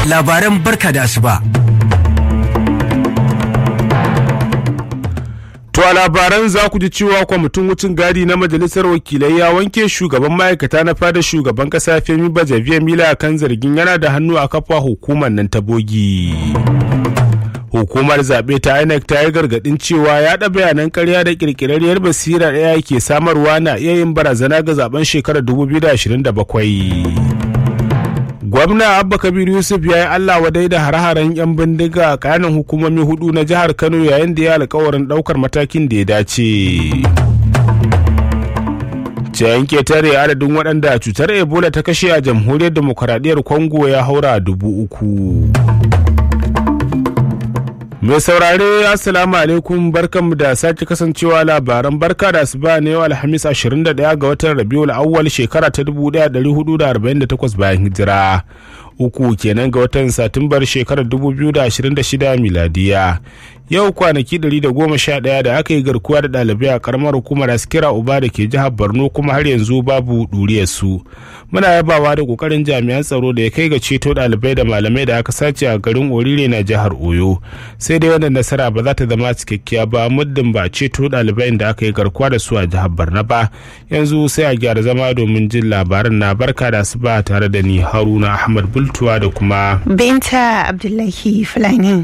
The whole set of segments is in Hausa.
labaran barka da asuba. To a labaran za ku ji cewa kwamitin wucin gadi na majalisar wakilai ya wanke shugaban ma'aikata na fada shugaban kasa Femi Bajabiya Mila kan zargin yana da hannu a kafa hukumar nan ta bogi. Hukumar zaɓe ta INEC ta yi gargaɗin cewa yaɗa bayanan ƙarya da ƙirƙirarriyar basira ɗaya ke samarwa na iya yin barazana ga zaben shekarar 2027. gwamna abba kabir yusuf ya yi allah wadai da hare-haren 'yan bindiga a kanin hukumomi hudu na jihar kano yayin da ya alkawarin daukar matakin da ya dace ciyayin ketare adadin waɗanda cutar ebola ta kashe a jamhuriyar demokuraɗiyyar congo ya haura dubu uku mai saurare assalamu alaikum barkanmu da sake kasancewa labaran barka da asuba na yau alhamis 21 ga watan rabiul awwal shekara ta 1448 bayan hijira uku kenan ga watan satumbar shekarar 2026 miladiya yau kwanaki 111 da aka yi garkuwa da ɗalibai a karamar hukumar askira uba da ke jihar borno kuma har yanzu babu su muna yabawa da kokarin jami'an tsaro da ya kai ga ceto ɗalibai da malamai da aka sace a garin orire na jihar oyo sai dai wannan nasara ba za ta zama cikakkiya ba muddin ba ceto ɗalibai da aka yi garkuwa da su a jihar borno ba yanzu sai a gyara zama domin jin labaran na barka da su ba tare da ni haruna ahmad bultuwa da kuma binta abdullahi fulani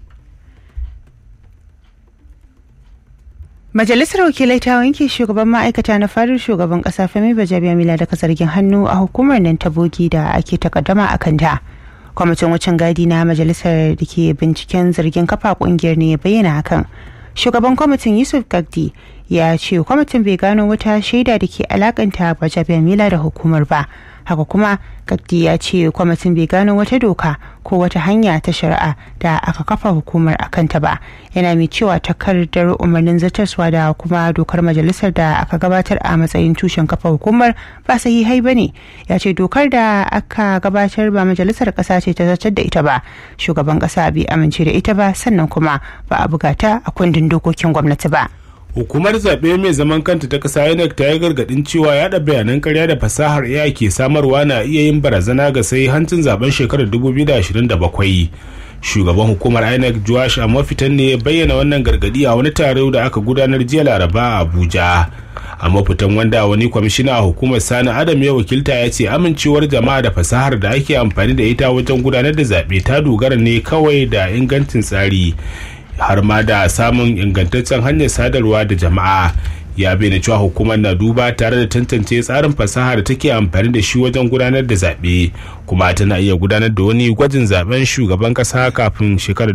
Majalisar Wakilai ta wanke shugaban ma'aikata na fadar shugaban kasa Femi Bajabiya Mila daga zargin hannu a hukumar nan ta bogi da ake takaddama a kanta. Kwamitin wucin gadi na majalisar da ke binciken zargin kafa kungiyar ne ya bayyana hakan. Shugaban kwamitin Yusuf Gagdi ya ce kwamitin bai gano wata shaida da ke alakanta Bajabiya Mila da hukumar ba. haka kuma gagdi ya ce kwamitin bai gano wata doka ko wata hanya ta shari'a da aka kafa hukumar a kanta ba yana mai cewa takardar umarnin zartaswa da kuma dokar majalisar da aka gabatar a matsayin tushen kafa hukumar ba sahihai ba ne ya ce dokar da aka gabatar ba majalisar kasa ce ta zartar da ita ba shugaban kasa bai amince da ita ba sannan kuma ba a buga ta a kundin dokokin gwamnati ba. hukumar zaɓe mai zaman kanta ta ƙasa inec ta yi gargaɗin cewa yaɗa bayanan karya da fasahar ai ke samarwa na iya yin barazana ga sai hancin zaben shekarar 2027 shugaban hukumar inec joash a mafitan ne bayyana wannan gargaɗi a wani taro da aka gudanar jiya laraba a abuja a mafitan wanda wani kwamishina a hukumar sani adam ya wakilta ya ce amincewar jama'a da fasahar da ake amfani da ita wajen gudanar da zaɓe ta dogara ne kawai da ingancin tsari har ma da samun ingantaccen hanyar sadarwa da jama'a ya bayyana cewa hukumar na duba tare da tantance tsarin fasaha da take amfani da shi wajen gudanar da zaɓe kuma tana iya gudanar da wani gwajin zaben shugaban ƙasa kafin shekarar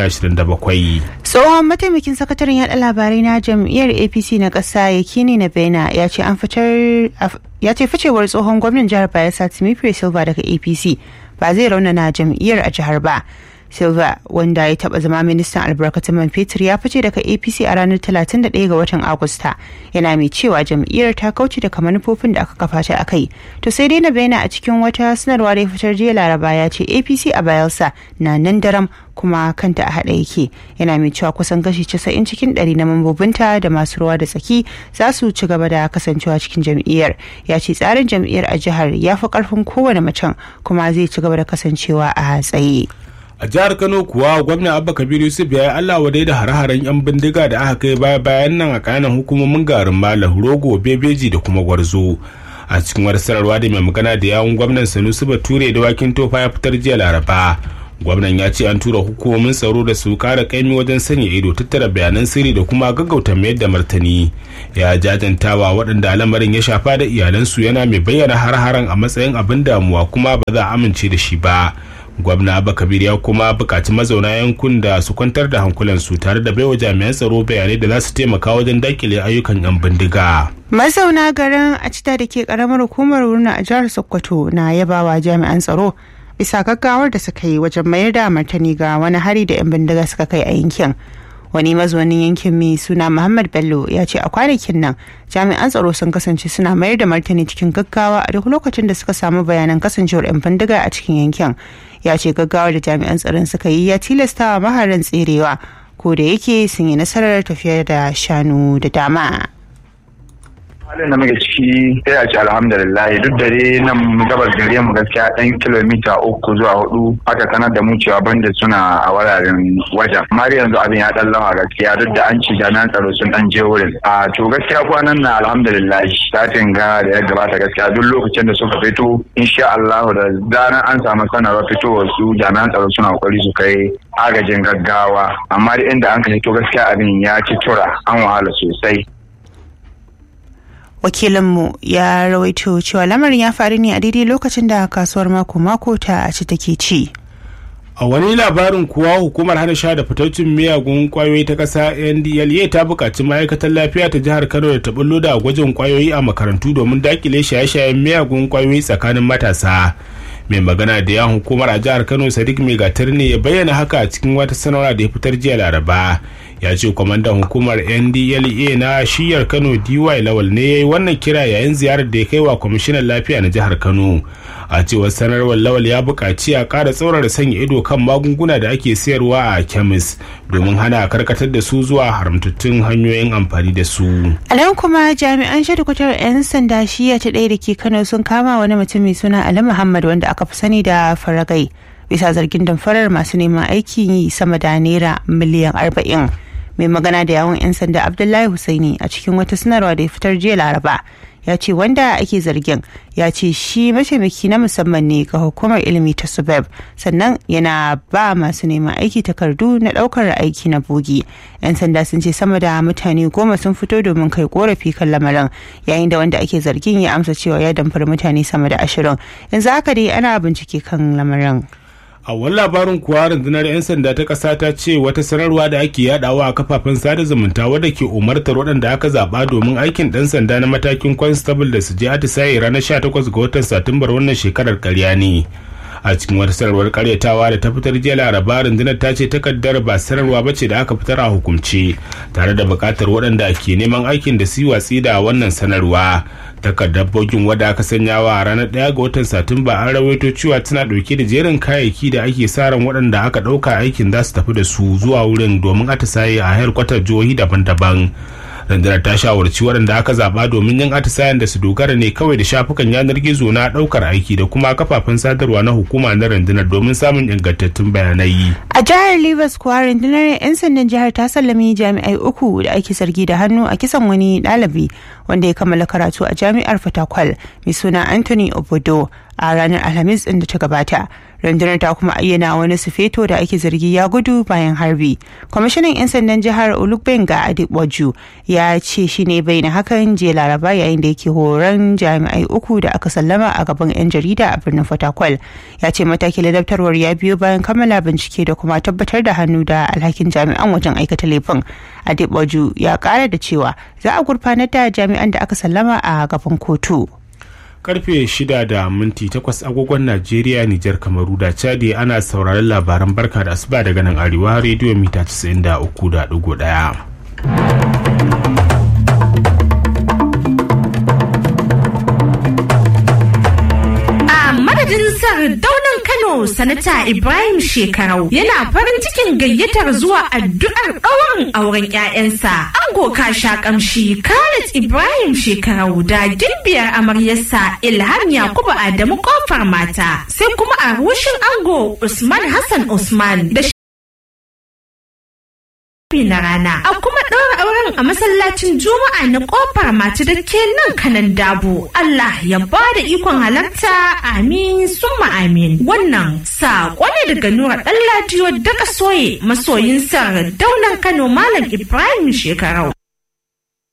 2027 tsohon mataimakin sakataren yada labarai na jam'iyyar apc na ƙasa yakini na bena ya ce an fitar ya ce ficewar tsohon gwamnan jihar bayelsa timothy silva daga apc ba zai raunana jam'iyyar a jihar ba silva wanda ya taba zama ministan albarkatun man fetur ya fice daga apc a ranar 31 ga watan agusta yana mai cewa jam'iyyar ta kauce daga manufofin da aka kafa ta a kai to sai dai na bayyana a cikin wata sanarwa da ya fitar jiya laraba ya ce apc a bayelsa na nan daram kuma kanta a haɗa yake yana mai cewa kusan kashi 90 cikin 100 na mambobinta da masu ruwa da tsaki za su ci gaba da kasancewa cikin jam'iyyar ya ce tsarin jam'iyyar a jihar ya fi karfin kowane macen kuma zai ci gaba da kasancewa a tsaye. a jihar kano kuwa gwamna abba kabir yusuf ya yi allah wadai da hare-haren yan bindiga da aka kai baya bayan nan a kanan hukumomin garin malam rogo bebeji da kuma gwarzo a cikin wata sanarwa da mai magana da yawun gwamnan sanusi bature da wakin tofa ya fitar jiya laraba gwamnan ya ce an tura hukumomin tsaro da su kara kaimi wajen sanya ido tattara bayanan sirri da kuma gaggauta mayar da martani ya jajantawa waɗanda lamarin ya shafa da iyalansu yana mai bayyana har-haren a matsayin abin damuwa kuma ba za a amince da shi ba gwamna abba kabir ya kuma bukaci mazauna yankun da su kwantar da hankulansu tare da baiwa jami'an tsaro bayanai da za su taimaka wajen dakile ayyukan yan bindiga mazauna garin a cita da ke karamar hukumar wurna a jihar sokoto na yabawa jami'an tsaro bisa gaggawar da suka yi wajen mayar da martani ga wani hari da yan bindiga suka kai a yankin wani mazaunin yankin mai suna muhammad bello ya ce a kwanakin nan jami'an tsaro sun kasance suna mayar da martani cikin gaggawa a duk lokacin da suka samu bayanan kasancewar 'yan bindiga a cikin yankin ya ce gaggawar da jami'an tsaron suka yi ya tilasta wa maharan tserewa ko da yake sun yi nasarar tafiyar da shanu da dama halin da muke ciki sai a ce alhamdulillah duk da dai nan gabas gare mu gaskiya ɗan kilomita uku zuwa hudu aka sanar da mu cewa banda suna a wuraren wajen amma yanzu abin ya ɗan lawa gaskiya duk da an ci jami'an tsaro sun ɗan je wurin a to gaskiya kwanan na alhamdulillah satin ga da ya gabata gaskiya duk lokacin da suka fito insha Allah da zaran an samu sanarwar fitowar su jami'an tsaro suna kokari su kai agajin gaggawa amma da inda an ka to gaskiya abin ya ci tura an wahala sosai wakilinmu ya rawaito cewa lamarin ya faru ne a daidai lokacin da kasuwar mako-mako ta a ci take ci a wani labarin kuwa hukumar hana sha da fitaccen miyagun kwayoyi ta ƙasa ndla ta buƙaci ma'aikatar lafiya ta jihar kano da ta bullo da gwajin kwayoyi a makarantu domin dakile shaye-shayen miyagun kwayoyi tsakanin matasa mai magana da yan hukumar a jihar kano sadiq mai gatar ne ya bayyana haka a cikin wata sanarwa da ya fitar jiya laraba ya ce kwamandan hukumar ndla na shiyar kano dy lawal ne ya yi wannan kira yayin ziyarar da ya kai wa kwamishinan lafiya na jihar kano a cewar sanarwar lawal ya buƙaci a ƙara tsaurara sanya ido kan magunguna da ake sayarwa a kemis domin hana karkatar da su zuwa haramtattun hanyoyin amfani da su a nan kuma jami'an shadikwatar 'yan sanda shiya ta ɗaya da ke kano sun kama wani mutum mai suna ali muhammad wanda aka fi sani da faragai bisa zargin damfarar masu neman aikin yi sama da naira miliyan arba'in mai magana da yawon 'yan sanda abdullahi husaini a cikin wata sanarwa da ya fitar jiya laraba ya ce wanda ake zargin ya ce shi mataimaki na musamman ne ga hukumar ilimi ta subeb sannan yana ba masu neman aiki takardu na daukar aiki na bogi yan sanda sun ce sama da mutane goma sun fito domin kai korafi kan lamarin yayin da wanda ake zargin ya amsa cewa ya damfari mutane sama da ashirin yanzu haka dai ana bincike kan lamarin a wani labarin kuwa rundunar 'yan sanda ta ƙasa ta ce wata sanarwa da ake yadawa a kafafen sada zumunta wadda ke umartar waɗanda aka zaɓa domin aikin ɗan sanda na matakin constable da su je atisaye ranar 18 ga watan satumbar wannan shekarar karya ne a cikin wata sanarwar karyatawa da ta fitar jiya laraba rundunar ta ce takardar ba sanarwa ba ce da aka fitar a hukumce tare da buƙatar waɗanda ke neman aikin da su watsi da wannan sanarwa takardar bogin wadda aka sanya wa a ranar ɗaya ga watan satumba an rawaito cewa tana ɗauke da jerin kayayyaki da ake sa ran waɗanda aka ɗauka aikin za su tafi da su zuwa wurin domin atisaye a kwatar jihohi daban-daban rundunar ta shawarci waɗanda aka zaɓa domin yin atisayen da su dogara ne kawai da shafukan yanar gizo na ɗaukar aiki da kuma kafafen sadarwa na hukuma na rundunar domin samun ingantattun bayanai. a jihar Rivers kuwa rundunar 'yan sandan jihar ta sallami jami'ai uku da ake zargi da hannu a kisan wani ɗalibi wanda ya kammala karatu a jami'ar fatakwal mai suna anthony obodo a ranar alhamis din da ta gabata rundunar ta kuma ayyana wani sufeto da ake zargi ya gudu bayan harbi kwamishinan 'yan sandan jihar olugbenga adiboju ya ce shi ne bai na hakan jiya laraba yayin da yake horon jami'ai uku da aka sallama a gaban 'yan jarida a birnin fatakwal ya ce matakin ladabtarwar ya biyo bayan kammala bincike da kuma tabbatar da hannu da alhakin jami'an wajen aikata laifin adiboju ya kara da cewa za a gurfanar da jami'an da aka sallama a gaban kotu. karfe 6 da minti 8 agogon Najeriya Nijar Kamaru da Chadi ana sauraron labaran barka da asuba daga nan arewa rediyo mita 93.1. madadin daunan Kano sanata Ibrahim Shekarau yana farin cikin gayyatar zuwa addu'ar ɗaurin auren 'ya'yansa. Ango sha kamshi Khalid Ibrahim Shekarau da gimbiyar amaryarsa Ilham Yakubu Adamu kofar mata sai kuma a rushin ango Usman Hassan Usman da na rana a kuma ɗaura auren a masallacin juma'a na ƙofar mata da ke nan kanan dabo Allah ya ba da ikon halarta amin summa amin wannan saƙo ne daga nura ɗan ladiyo daga soye masoyin sa daunan kano malam ibrahim shekarau